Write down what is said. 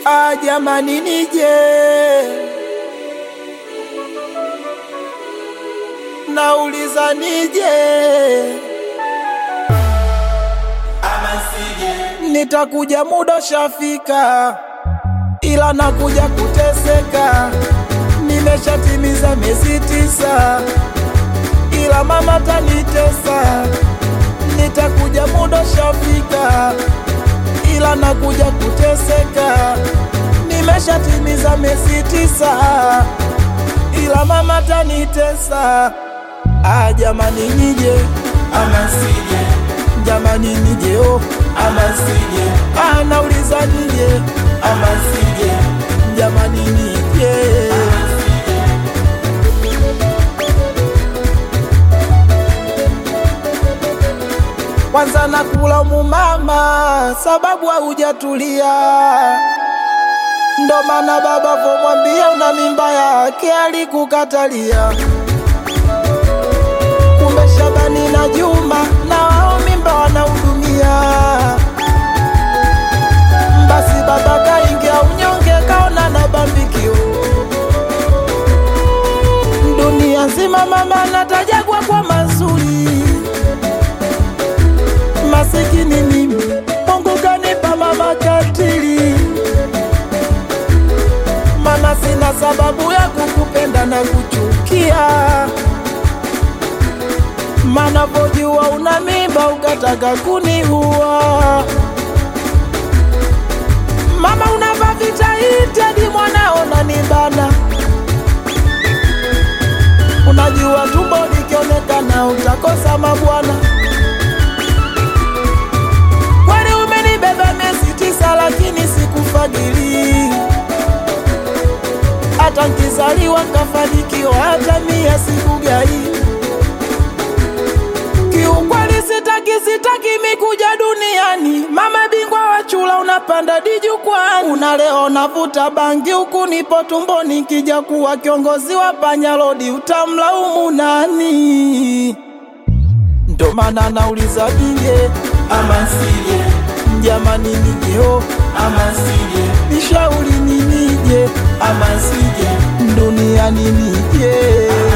Ah, jamani nije nauliza nije nitakuja muda shafika, ila nakuja kuteseka. Nimeshatimiza miezi tisa, ila mama tanitesa. Nitakuja muda shafika, ila nakuja kuteseka. Nimeshatimiza miezi tisa, ila mama tanitesa. Ah, jamani nije ama sije? Jamani nije oh, ama sije? Ah, nauliza nije ama sije? Jamani nije kwanza nakulaumu mama, sababu haujatulia. Ndo maana baba vomwambia una mimba yake alikukatalia. Kumbe Shabani na Juma na wao mimba wanahudumia. Basi baba kaingia unyonge, kaona na bambikio. Dunia nzima mama natajagwa kwa mazuri masikini mimi, Mungu kanipa mama katili. Mama, sina sababu ya kukupenda na kuchukia, mana vojua una mimba ukataka kuniua. Mama, unavaa vitaiti hadi mwanao nanibana, unajua tumbo likionekana utakosa mabwana. Kwani umenibeba miezi tisa, lakini sikufadhili. Hata nkizaliwa nkafanikiwa, hata mia sikugai. Kiukweli sitaki, sitaki mikuja duniani. Mama bingwa wa chula, unapanda dijukwani, unaleo navuta bangi huku nipo tumboni. Nkija kuwa kiongozi wa panyarodi, utamlaumu nani? Ndo maana nauliza nije ama sije, jamani nije oh, ama sije, nishauri ni nije ama sije, duniani nije